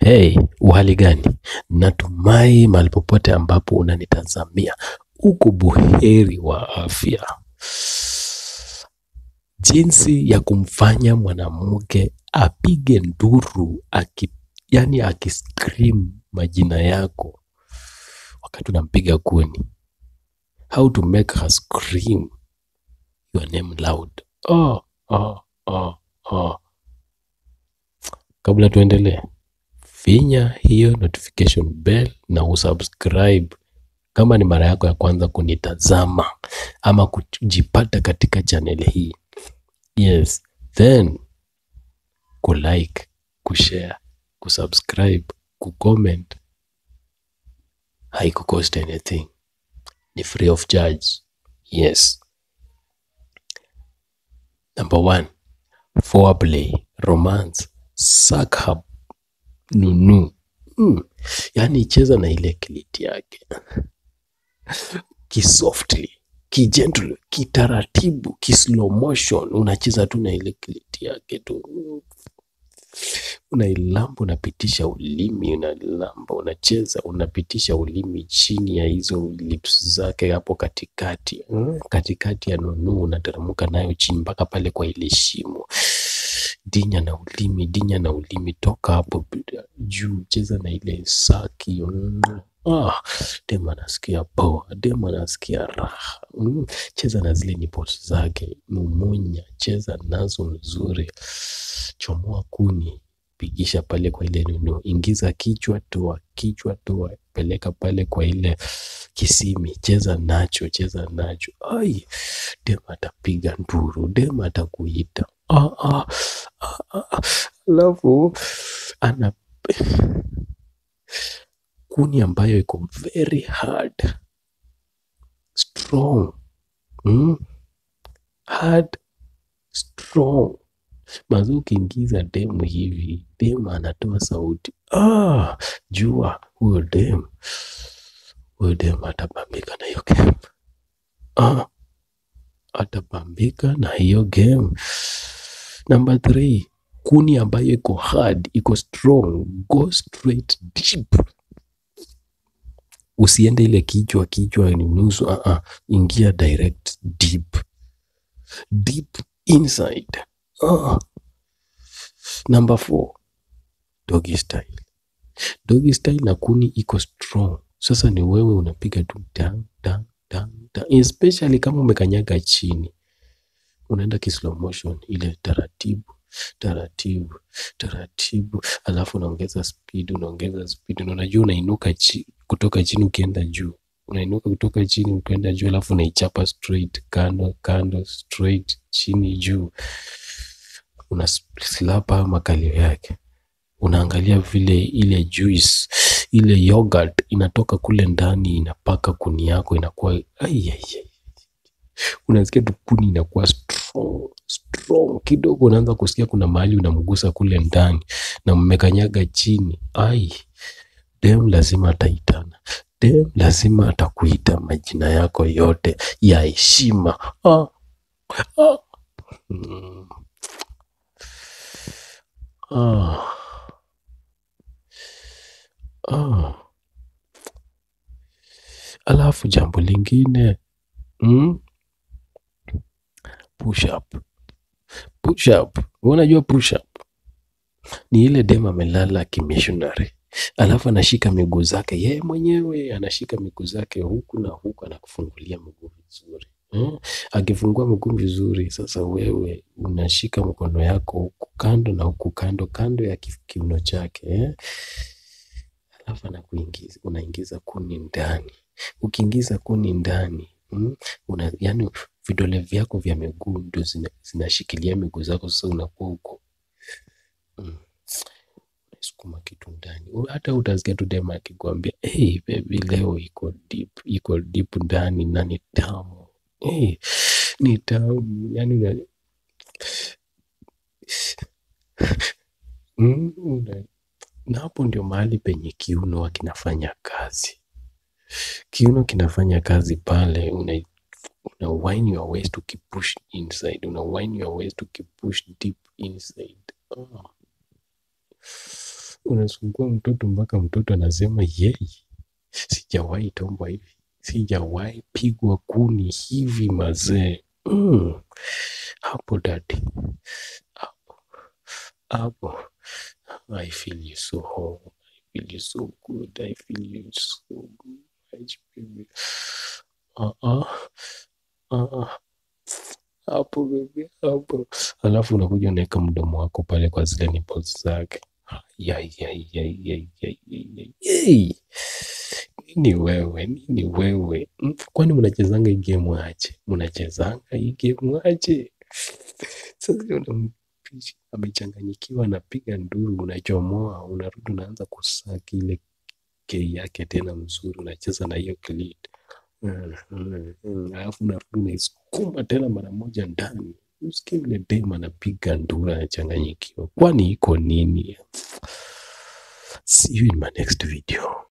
Hey, uhali gani? Natumai mahali popote ambapo unanitazamia uko buheri wa afya. Jinsi ya kumfanya mwanamke apige nduru aki, yani akiscream majina yako wakati unampiga kuni. How to make her scream your name loud. Oh, oh, oh, oh. Kabla tuendelee, finya hiyo notification bell na usubscribe kama ni mara yako ya kwanza kunitazama ama kujipata katika channel hii. Yes, then kulike, kushare, kusubscribe, kucomment haikucost anything. Ni free of charge. Yes. Number one, foreplay, romance, suck up, nunu. Mm. Yaani cheza na ile kiliti yake kisoftly, kigentle, kitaratibu, kislow motion, unacheza tu na ile kiliti yake tu unailamba, unapitisha ulimi, unalamba, unacheza, unapitisha ulimi chini ya hizo lips zake hapo katikati, mm, katikati ya nunu, unateremka nayo chini mpaka pale kwa ile shimo. Dinya na ulimi, dinya na ulimi, toka hapo juu, cheza na ile saki. mm. Ah, dem anasikia poa, dem anasikia raha. Mm, cheza na zile nipples zake, mumunya, cheza nazo nzuri, chomoa kuni, pigisha pale kwa ile nunu, ingiza kichwa, toa kichwa, toa, peleka pale kwa ile kisimi, cheza nacho, cheza nacho. Ai, dem atapiga nduru, dem atakuita. Ah, ah, ah, ah. Alafu ana kuni ambayo iko very hard strong mm? hard strong mazi ukiingiza demu hivi demu anatoa sauti ah, jua huyo demu huyo demu atapambika na hiyo game ah, atapambika na hiyo game number three kuni ambayo iko hard iko strong go straight deep usiende ile kichwa kichwa ni nusu uh -uh. ingia direct deep deep inside uh. number four doggy style doggy style na kuni iko strong sasa ni wewe unapiga tu dang, dang, dang, dang. especially kama umekanyaga chini unaenda kislow motion ile taratibu taratibu taratibu, alafu unaongeza speed, unaongeza speed, na unajua unainuka chi, kutoka chini ukienda juu, unainuka kutoka chini ukienda juu, alafu unaichapa straight, kando kando, straight, chini juu, una slapa makalio yake, unaangalia vile ile juice ile yogurt inatoka kule ndani inapaka kuni yako inakuwa ai, ai, ai. Unasikia tu kuni inakuwa strong strong kidogo, unaanza kusikia kuna mahali unamgusa kule ndani na mmekanyaga chini. Ai, dem lazima ataitana, dem lazima atakuita majina yako yote ya heshima. Ah, ah. Mm. Ah. Ah. Alafu jambo lingine mm? push up. Push up. Unajua push up ni ile dem amelala kimishonary, alafu anashika miguu zake yeye mwenyewe, anashika miguu zake huku na huku, anakufungulia miguu vizuri hmm? Akifungua miguu vizuri, sasa wewe unashika mkono yako huku kando na huku kando kando ya kiuno chake eh? Alafu anakuingiza, unaingiza kuni ndani. Ukiingiza kuni ndani mm, una, yani vidole vyako vya miguu ndo zina, zinashikilia miguu zako, sasa unakuwa huko mm, unasukuma kitu ndani. Hata utasikia tu dema akikwambia hey, baby leo iko deep, iko deep ndani na ni tamu hey, ni tamu yani una... mm, una... na hapo ndio mahali penye kiuno kinafanya kazi. Kiuno kinafanya kazi pale, una una wine your waist ukipush inside, una wine your waist ukipush deep inside. Oh. unasugua mtoto mpaka mtoto anasema yeye, sijawahi tombwa hivi, sijawahi pigwa kuni hivi mazee. Mm. Hapo dadi, hapo hapo, I feel you so home, I feel you so good, I feel you so much baby. Ah ah ah ah. Hapo baby, hapo. Alafu unakuja unaweka mdomo wako pale kwa zile nipples zake. Yai, yai, yai, yai, yai, yai, yai. Yei! Nini wewe, nini wewe? Mm, Kwani mnachezanga hii game aje? Mnachezanga hii game aje? Sasa unampisha amechanganyikiwa, anapiga nduru, unachomoa, unarudi unaanza kusaki ile kei yake tena mzuri, unacheza na hiyo clit. Mm, mm, mm. Alafu unarudi unaisukuma tena mara moja ndani. Usikie vile dem anapiga nduru, anachanganyikiwa. Kwani iko nini? See you in my next video.